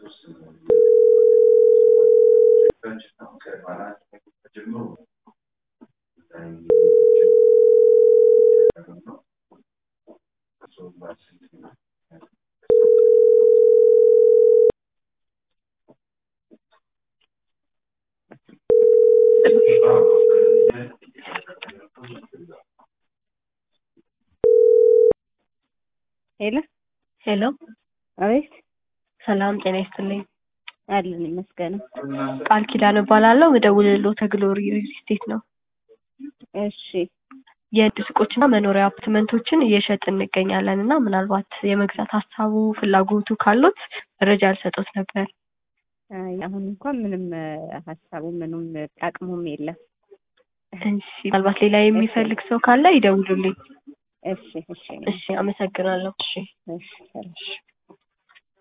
ሄሎ ሄሎ አቤት ሰላም ጤና ይስጥልኝ። አለን ይመስገን። ቃል ኪዳን እባላለሁ። ምደውልልዎ ተግሎሪ ሪል ስቴት ነው። እሺ የንግድ ሱቆችና መኖሪያ አፓርትመንቶችን እየሸጥን እንገኛለን እና ምናልባት የመግዛት ሀሳቡ ፍላጎቱ ካሉት መረጃ ልሰጦት ነበር። አይ አሁን እንኳን ምንም ሀሳቡ ምንም አቅሙም የለም። እሺ ምናልባት ሌላ የሚፈልግ ሰው ካለ ይደውሉልኝ። እሺ እሺ እሺ አመሰግናለሁ። እሺ እሺ ሰላም።